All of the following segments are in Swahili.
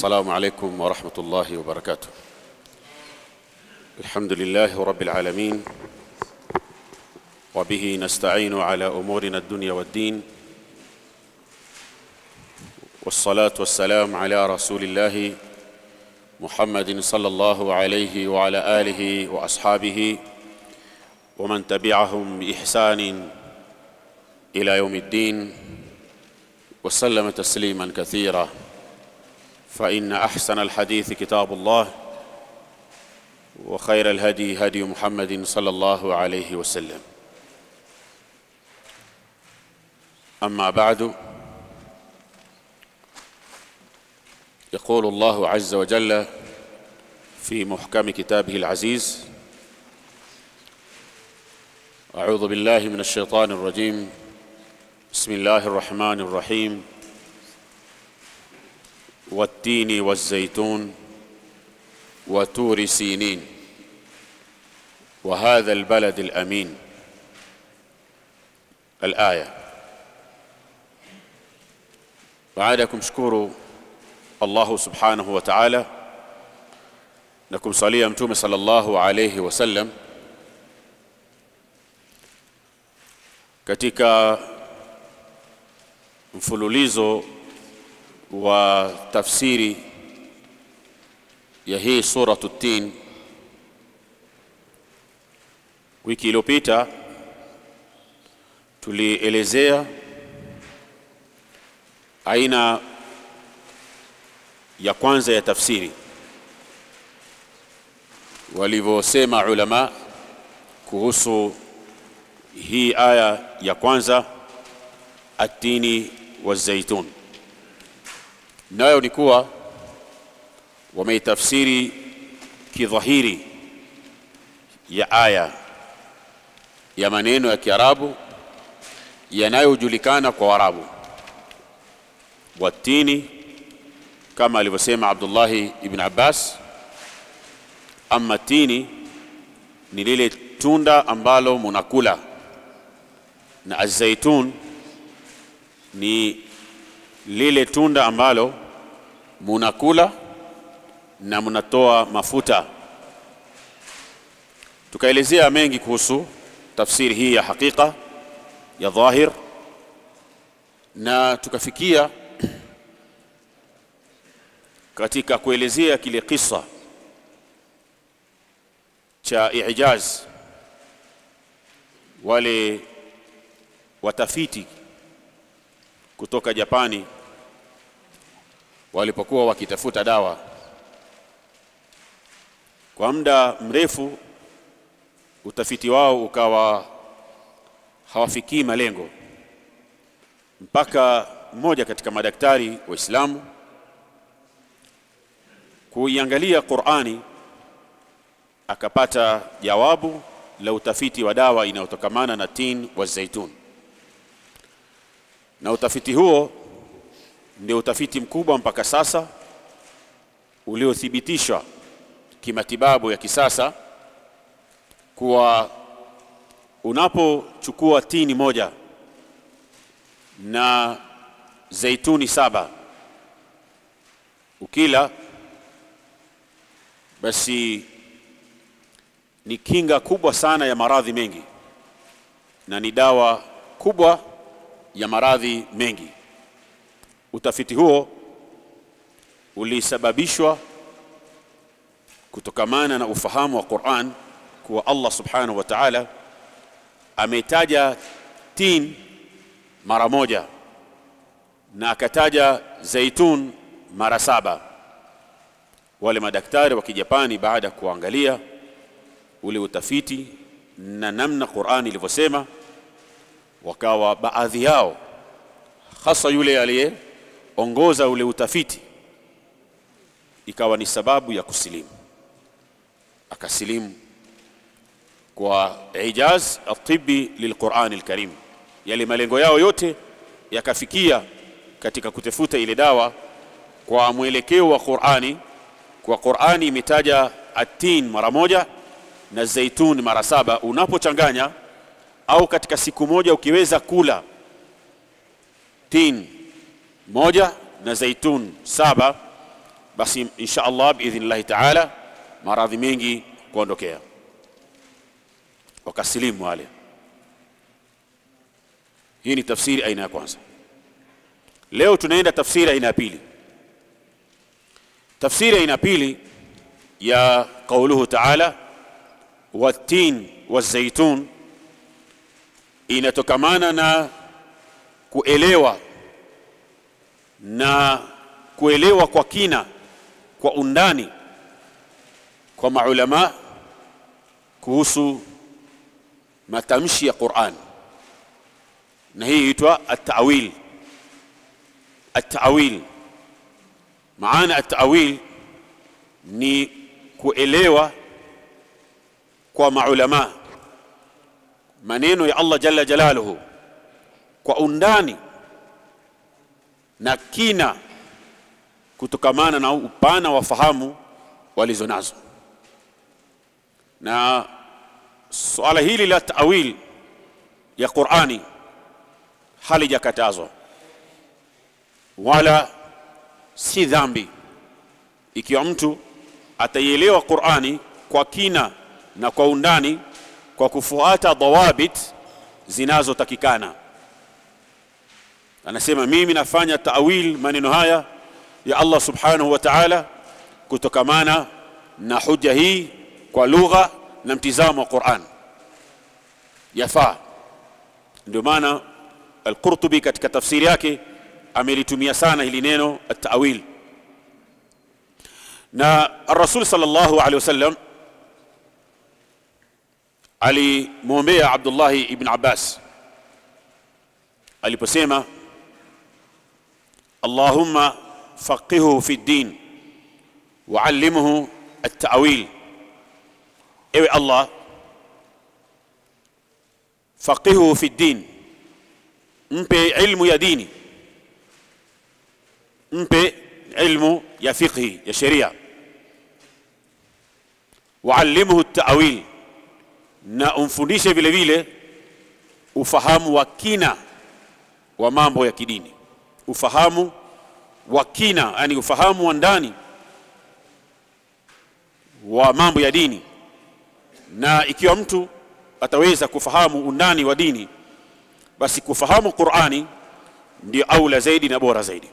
السلام عليكم ورحمة الله وبركاته الحمد لله رب العالمين وبه نستعين على أمورنا الدنيا والدين والصلاة والسلام على رسول الله محمد صلى الله عليه وعلى آله وأصحابه ومن تبعهم بإحسان إلى يوم الدين وسلم تسليما كثيرا فإن أحسن الحديث كتاب الله وخير الهدي هدي محمد صلى الله عليه وسلم أما بعد يقول الله عز وجل في محكم كتابه العزيز أعوذ بالله من الشيطان الرجيم بسم الله الرحمن الرحيم والتين والزيتون وتور سينين وهذا البلد الأمين الآية baada ya kumshukuru Allahu subhanahu wa ta'ala na kumsalia mtume sallallahu alayhi wasallam katika mfululizo wa tafsiri ya hii suratu tin wiki iliyopita tulielezea aina ya kwanza ya tafsiri walivyosema ulama kuhusu hii aya ya kwanza atini wa zaitun nayo ni kuwa wameitafsiri kidhahiri ya aya ya maneno ya Kiarabu yanayojulikana kwa Waarabu watini kama alivyosema Abdullahi ibn Abbas ama tini ni lile tunda ambalo munakula na azaitun ni lile tunda ambalo munakula na mnatoa mafuta tukaelezea mengi kuhusu tafsiri hii ya hakika ya dhahir na tukafikia katika kuelezea kile kisa cha ijaz wale watafiti kutoka Japani walipokuwa wakitafuta dawa kwa muda mrefu utafiti wao ukawa hawafikii malengo mpaka mmoja katika madaktari waislamu kuiangalia Qur'ani akapata jawabu la utafiti wa dawa inayotokamana na tin wa zaitun na utafiti huo ndio utafiti mkubwa mpaka sasa uliothibitishwa kimatibabu ya kisasa kuwa unapochukua tini moja na zaituni saba ukila basi ni kinga kubwa sana ya maradhi mengi na ni dawa kubwa ya maradhi mengi utafiti huo ulisababishwa kutokamana na ufahamu wa Qur'an kuwa Allah subhanahu wa ta'ala ametaja tin mara moja na akataja zaitun mara saba wale madaktari wa kijapani baada ya kuangalia ule utafiti na namna Qur'ani ilivyosema wakawa baadhi yao hasa yule aliyeongoza ule utafiti ikawa ni sababu ya kusilimu akasilimu kwa ijaz atibi lilquran alkarim yale malengo yao yote yakafikia katika kutafuta ile dawa kwa mwelekeo wa Qur'ani kwa Qur'ani imetaja atin mara moja na zaitun mara saba unapochanganya au katika siku moja ukiweza kula tin moja na zaitun saba basi insha Allah biidhnillahi taala maradhi mengi kuondokea, wakasilimu wale. Hii ni tafsiri aina ya kwanza. Leo tunaenda tafsiri aina ya pili. Tafsiri aina ya pili ya qauluhu taala wattin wazaitun inatokamana na kuelewa na kuelewa kwa kina kwa undani kwa maulama kuhusu matamshi ya Qur'an, na hii huitwa at-ta'wil. At-ta'wil, maana at-ta'wil ni kuelewa kwa maulama maneno ya Allah jalla jalaluhu kwa undani na kina kutokamana na upana wa fahamu walizo nazo. Na suala hili la tawil ya Qur'ani halijakatazwa wala si dhambi ikiwa mtu ataielewa Qur'ani kwa kina na kwa undani kwa kufuata dawabit zinazotakikana. Anasema mimi nafanya tawil maneno haya ya Allah subhanahu wa ta'ala kutokamana na hoja hii kwa lugha na mtizamo wa Qur'an, yafaa. Ndio maana Al-Qurtubi katika tafsiri yake amelitumia sana hili neno at-ta'wil, na Ar-Rasul sallallahu alaihi wasallam alimwombea Abdullahi ibn Abbas aliposema Allahumma faqihuhu fi ddin waallimhu at-ta'wil, ewe Allah faqihuhu fi ddin, mpe ilmu ya dini, mpe ilmu ya fiqhi ya sheria, waallimhu at-ta'wil na umfundishe vile vile ufahamu wa kina wa mambo ya kidini, ufahamu wa kina, yani ufahamu wa ndani wa mambo ya dini. Na ikiwa mtu ataweza kufahamu undani wa dini, basi kufahamu Qur'ani ndio aula zaidi na bora zaidi.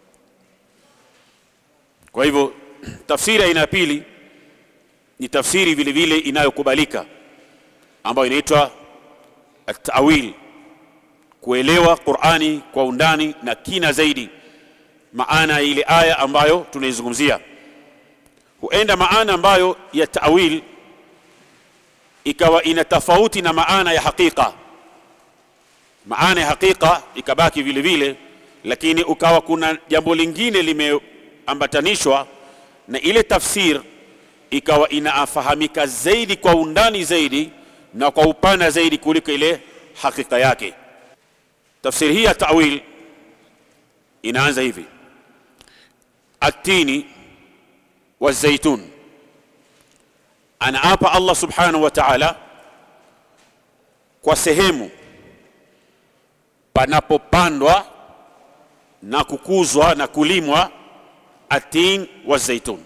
Kwa hivyo tafsiri aina ya pili ni tafsiri vile vile inayokubalika ambayo inaitwa at-ta'wil, kuelewa Qur'ani kwa undani na kina zaidi, maana ya ile aya ambayo tunaizungumzia. Huenda maana ambayo ya ta'wil ikawa ina tofauti na maana ya hakika, maana ya hakika ikabaki vile vile, lakini ukawa kuna jambo lingine limeambatanishwa na ile tafsir, ikawa inafahamika zaidi kwa undani zaidi na kwa upana zaidi kuliko ile hakika yake. Tafsiri hii ya ta'wil inaanza hivi: atini wazaitun, anaapa Allah subhanahu wa ta'ala kwa sehemu panapopandwa na kukuzwa na kulimwa atin wa zaitun,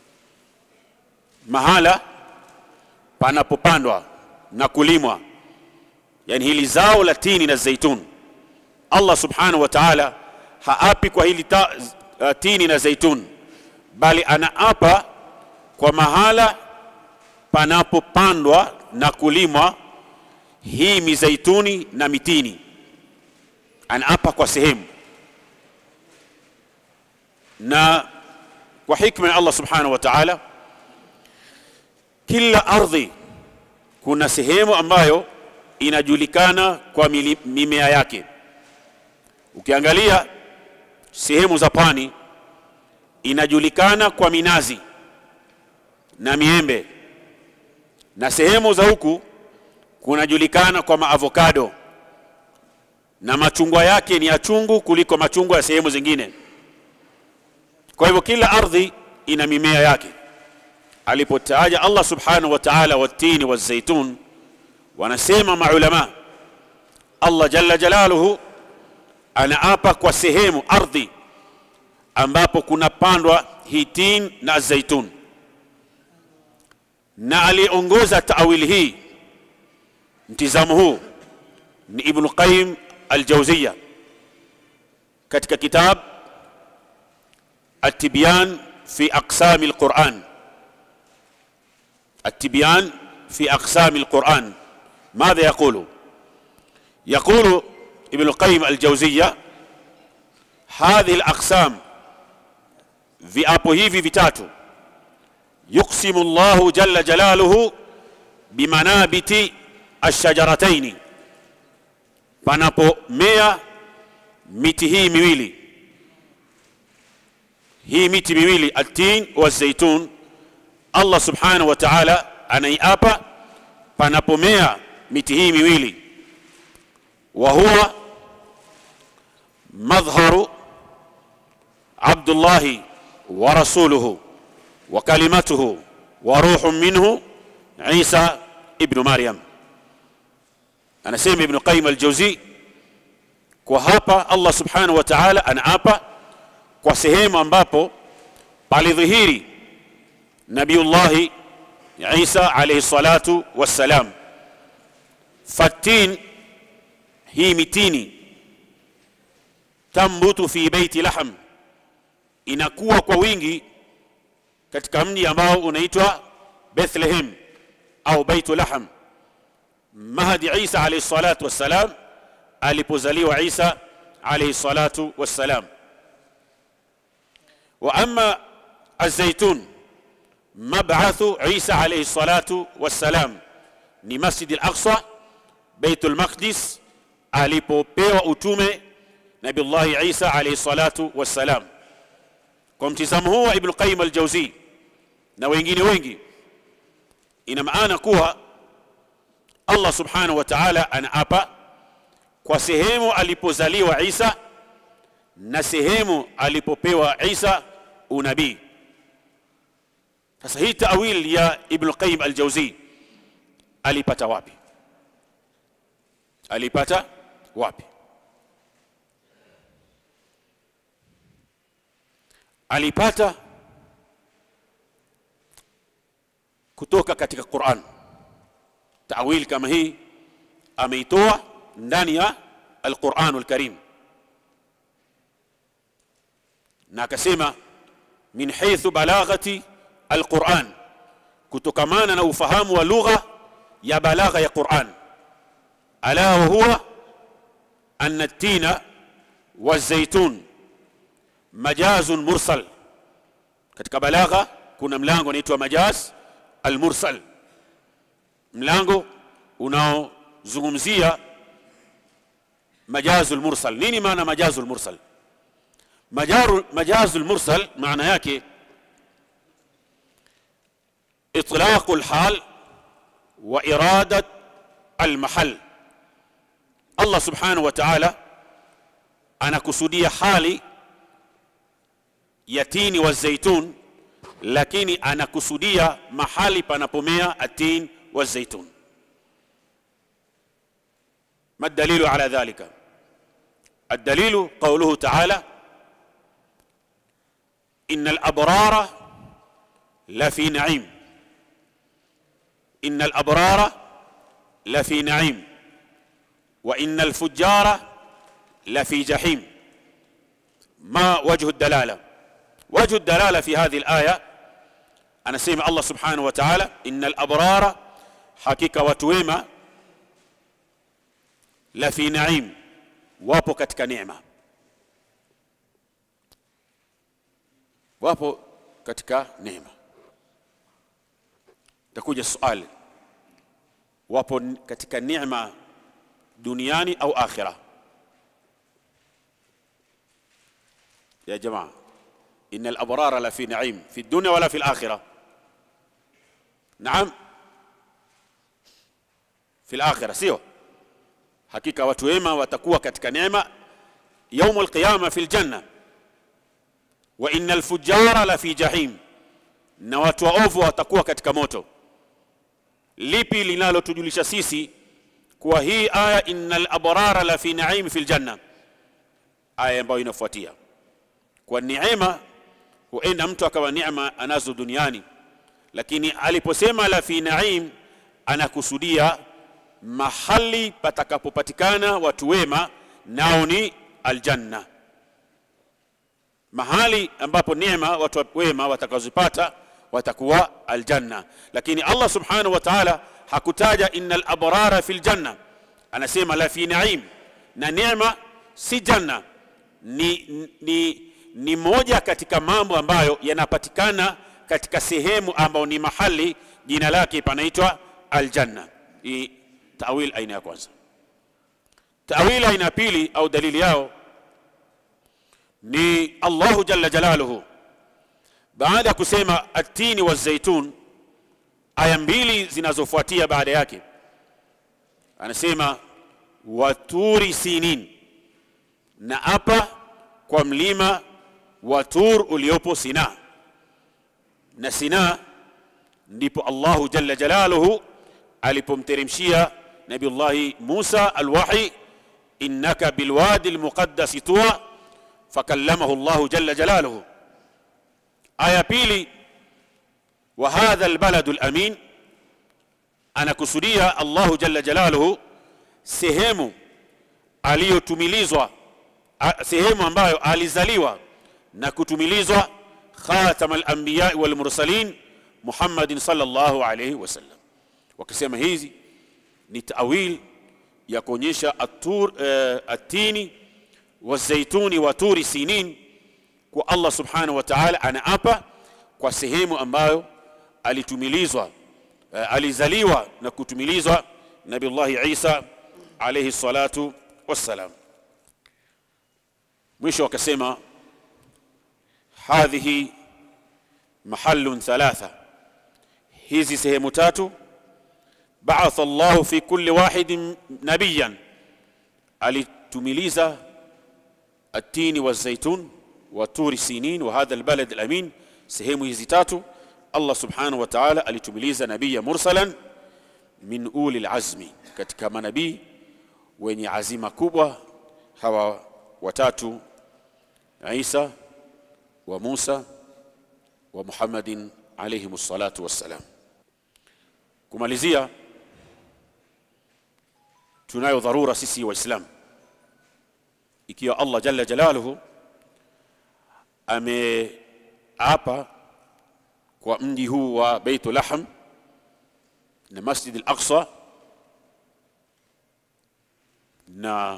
mahala panapopandwa na kulimwa, yani hili zao la tini na zaitun. Allah subhanahu wa ta'ala haapi kwa hili ta, uh, tini na zaitun, bali anaapa kwa mahala panapopandwa na kulimwa hii mizaituni na mitini, anaapa kwa sehemu na kwa hikma ya Allah subhanahu wa ta'ala, kila ardhi kuna sehemu ambayo inajulikana kwa mimea yake. Ukiangalia sehemu za pwani inajulikana kwa minazi na miembe, na sehemu za huku kunajulikana kwa maavokado na machungwa yake ni ya chungu kuliko machungwa ya sehemu zingine. Kwa hivyo kila ardhi ina mimea yake. Alipotaja Allah subhanahu wa ta'ala watini wazaitun, wanasema maulama, Allah jalla jalaluhu anaapa kwa sehemu ardhi ambapo kunapandwa hii tin na zaitun na aliongoza taawili hii mtizamo huu ni ibnu qayyim aljawziya katika kitab التبيان في أقسام القرآن التبيان في أقسام القرآن ماذا يقول يقول ابن القيم الجوزية هذه الأقسام viapo hivi vitatu yuksimu Allahu jalla jalaluhu bimanabiti ashajarataini, panapomea miti hii miwili hii miti miwili atin wa zaitun, Allah subhanahu wa ta'ala anaiapa panapomea miti hii miwili, wa huwa madhharu Abdullahi wa rasuluhu wa kalimatuhu wa ruhun minhu Isa ibnu Maryam. Anasema Ibnu Qayyim al-Jawzi, kwa hapa Allah subhanahu wa ta'ala anaapa kwa sehemu ambapo palidhihiri Nabiyullahi Isa alayhi salatu wassalam. Fatin, hii mitini, tambutu fi baiti lahm, inakuwa kwa wingi katika mji ambao unaitwa Bethlehem au Baitu Lahm, Mahdi Isa alayhi salatu wassalam alipozaliwa Isa alayhi salatu wassalam. Wa amma الزيتون مبعث عيسى عليه الصلاة والسلام ni Masjid al-Aqsa Baitul Maqdis alipopewa utume Nabiullahi Isa alayhi salatu wassalam. Kwa mtizamo huu wa Ibn Qayyim al-Jawzi na wengine wengi, ina maana kuwa Allah subhanahu wa ta'ala anaapa kwa sehemu alipozaliwa Isa na sehemu alipopewa Isa unabii. Sasa hii tawil ya Ibn Qayyim al-Jawzi alipata wapi? Alipata wapi? Alipata kutoka katika Qur'an. Tawil kama hii ameitoa ndani ya al-Qur'an al-Karim, na akasema min haythu balaghati al-Qur'an, kutokamana na ufahamu wa lugha ya balagha ya Qur'an. Ala wa huwa anna at-tina waz-zaytun majazun mursal. Katika balagha kuna mlango unaitwa majaz al-mursal, mlango unaozungumzia majazul mursal. Nini maana majazul mursal? Majaru, majazul mursal maana yake itlaqu lhal wa iradat almahal. Allah subhanahu wa ta'ala anakusudia hali ya tini wa zaitun, lakini anakusudia mahali panapomea atin wa zaitun. ما الدليل على ذلك الدليل قوله تعالى إن الأبرار لفي نعيم إن الأبرار لفي نعيم وإن الفجار لفي جحيم ما وجه الدلالة وجه الدلالة في هذه الآية أنا سيما الله سبحانه وتعالى إن الأبرار حقيقة وتويمة la fi naim, wapo katika neema, wapo katika neema. Takuja swali, wapo katika neema duniani au akhira? Ya jamaa, inna al-abrara la fi naim fi dunya wala fi al-akhirah? Naam, fi al-akhirah, sio? hakika watu wema watakuwa katika neema yaum alqiyama fi ljanna wa inna alfujara la fi jahim, na watu waovu watakuwa katika moto. Lipi linalotujulisha sisi kuwa hii aya inna alabrara la fi naim fi ljanna? Aya ambayo inafuatia kwa neema huenda mtu akawa neema anazo duniani lakini aliposema la fi naim anakusudia mahali patakapopatikana watu wema nao ni aljanna mahali ambapo neema watu wema watakazopata watakuwa aljanna lakini Allah subhanahu wa ta'ala hakutaja innal abrara fil janna anasema la fi naim na neema si janna ni, ni, ni moja katika mambo ambayo yanapatikana katika sehemu ambayo ni mahali jina lake panaitwa aljanna hii tawil aina ya kwanza tawil aina ya pili au dalili yao ni Allahu jalla jalaluhu baada ya kusema atini wa zaitun aya mbili zinazofuatia baada yake anasema waturi sinin na hapa kwa mlima wa tur uliopo Sina na Sina ndipo Allahu jalla jalaluhu alipomteremshia Nabiullahi Musa alwahi innaka bilwadi almuqaddas tuwa fakallamahu Allahu jalla jalaluhu aya pili wa hadha albaladu alamin anakusudia Allahu jalla jalaluhu sehemu aliyotumilizwa sehemu ambayo alizaliwa na kutumilizwa khatam al-anbiya wal mursalin Muhammadin sallallahu alayhi wasallam wakisema hizi ni tawil ya kuonyesha atur uh, atini wazaituni wa turi sinin kwa Allah subhanahu wa ta'ala anaapa kwa sehemu ambayo alitumilizwa uh, alizaliwa na kutumilizwa Nabiullahi Isa alayhi salatu wassalam mwisho wakasema hadhihi mahallun thalatha hizi sehemu tatu ba'atha Allah fi kulli wahidin nabiyan alitumiliza التين والزيتون وطور سينين وهذا البلد الأمين sehemu hizi tatu Allah subhanahu wa ta'ala alitumiliza nabii mursalan min uli alazmi katika manabii wenye azima kubwa hawa watatu Isa wa Musa wa Muhammadin alayhi salatu wassalam kumalizia tunayo dharura sisi waislamu ikiwa Allah jalla jalaluhu ameapa kwa mji huu wa Baitul Lahm na Masjid al-Aqsa na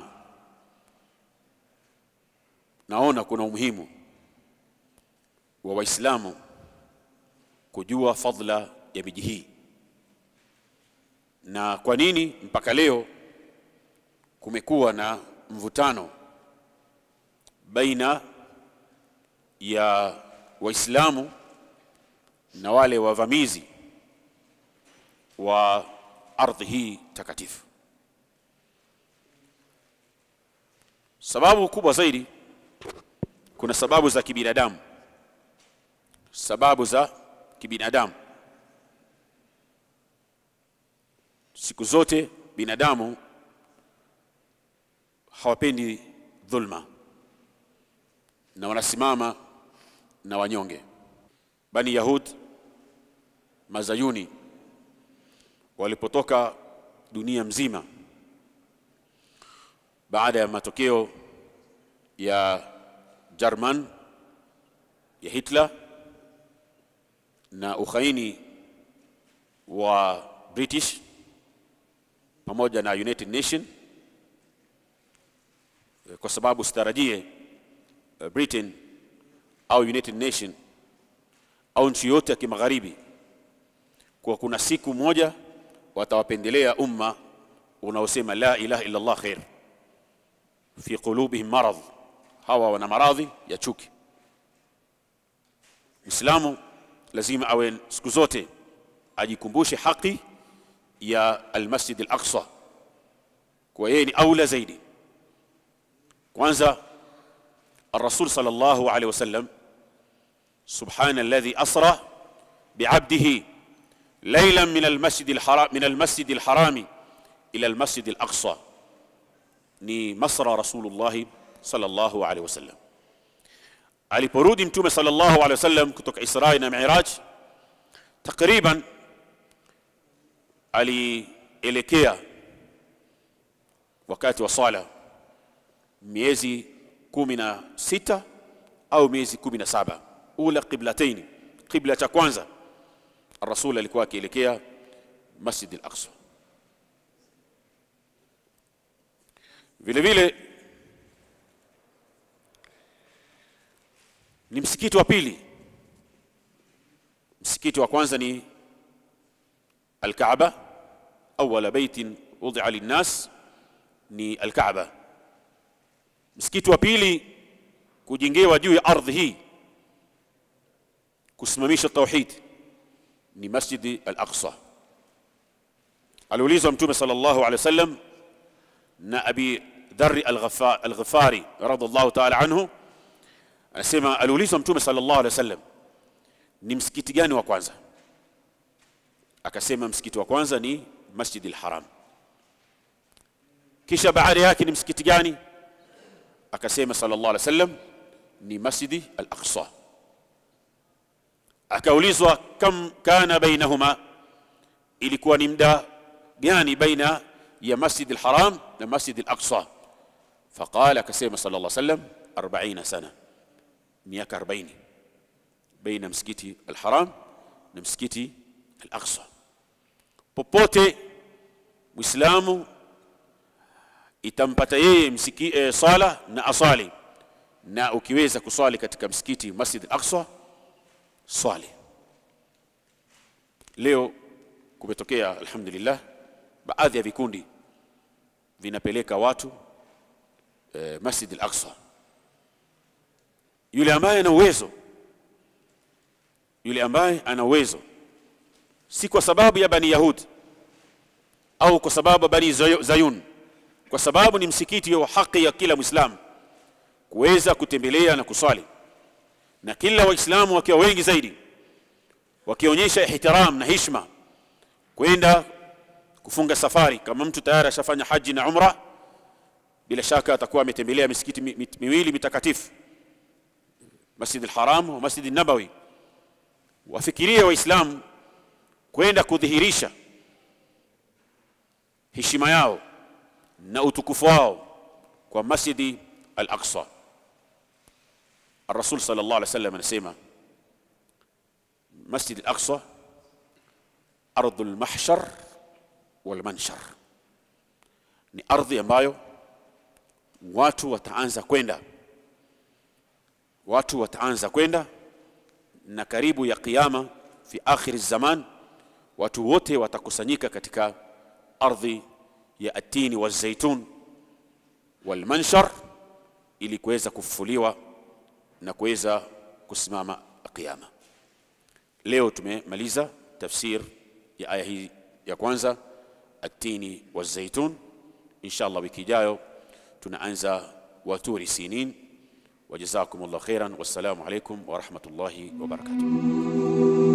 naona kuna umuhimu wa waislamu kujua fadla ya miji hii na kwa nini mpaka leo kumekuwa na mvutano baina ya waislamu na wale wavamizi wa ardhi hii takatifu sababu kubwa zaidi kuna sababu za kibinadamu sababu za kibinadamu siku zote binadamu hawapendi dhulma na wanasimama na wanyonge bani yahud mazayuni walipotoka dunia mzima baada ya matokeo ya German ya Hitler na ukhaini wa British pamoja na United Nation kwa sababu sitarajie Britain au United Nation au nchi yote ya kimagharibi kwa kuna siku moja watawapendelea umma unaosema la ilaha illa Allah khair fi qulubihim marad hawa wana maradhi ya chuki Muislamu lazima awe siku zote ajikumbushe haki ya al-Masjid al-Aqsa kwa yeye ni aula zaidi kwanza الرسول صلى الله عليه وسلم سبحان الذي أسرى بعبده ليلا من المسجد الحرام من المسجد الحرام إلى المسجد الأقصى ni masra rasulullah sallallahu alaihi wasallam aliporudi mtume sallallahu alaihi wasallam kutoka Isra na Miraj takriban alielekea wakati wa sala miezi kumi na sita au miezi kumi na saba ula qiblataini qibla cha kwanza الرسول alikuwa akielekea Masjid al-Aqsa vile vile ni msikiti wa pili msikiti wa kwanza ni al-Kaaba awwala baitin wudi'a lin-nas ni al-Kaaba msikiti wa pili kujengewa juu ya ardhi hii kusimamisha tauhid ni Masjid al-Aqsa aliulizwa mtume sallallahu alaihi wasallam na Abi Dharr al-Ghifari radhiallahu ta'ala anhu anasema aliulizwa mtume sallallahu alaihi wasallam ni msikiti gani wa kwanza akasema msikiti wa kwanza ni Masjid al-Haram kisha baada yake ni msikiti gani akasema sallallahu alaihi wasallam ni Masjid al-Aqsa akaulizwa kam kana bainahuma ilikuwa ni muda gani baina ya Masjid al-Haram na Masjid al-Aqsa faqala akasema sallallahu alaihi wasallam 40 sana miaka 40 baina msikiti al-Haram na msikiti al-Aqsa popote muislamu itampata yeye msiki, e, sala na asali na ukiweza kuswali katika msikiti Masjid al-Aqsa swali leo kumetokea alhamdulillah baadhi ya vikundi vinapeleka watu e, Masjid al-Aqsa yule ambaye ana uwezo yule ambaye ana uwezo si kwa sababu ya bani yahudi au kwa sababu bani zayun kwa sababu ni msikiti wa haki ya kila muislamu kuweza kutembelea na kuswali na kila waislamu wakiwa wengi zaidi wakionyesha ihtiram na hishma kwenda kufunga safari kama mtu tayari ashafanya haji na umra bila shaka atakuwa ametembelea misikiti miwili mitakatifu Masjid al-Haram wa Masjid an-Nabawi wafikirie waislamu kwenda kudhihirisha heshima yao na utukufu wao kwa Masjid al-Aqsa الرسول صلى الله عليه وسلم anasema Masjid al-Aqsa ardhu al-mahshar wal-manshar ni ardhi ambayo watu wataanza kwenda watu wataanza kwenda na karibu ya kiyama fi akhir zaman watu wote watakusanyika katika ardhi ya atini wa zaitun wal-manshar ili kuweza kufufuliwa na kuweza kusimama kiyama leo tumemaliza tafsir ya aya hii ya kwanza atini wa zaitun inshallah wiki ijayo tunaanza waturi sinin wajazakumullah khairan wassalamu alaikum wa rahmatullahi wa barakatuh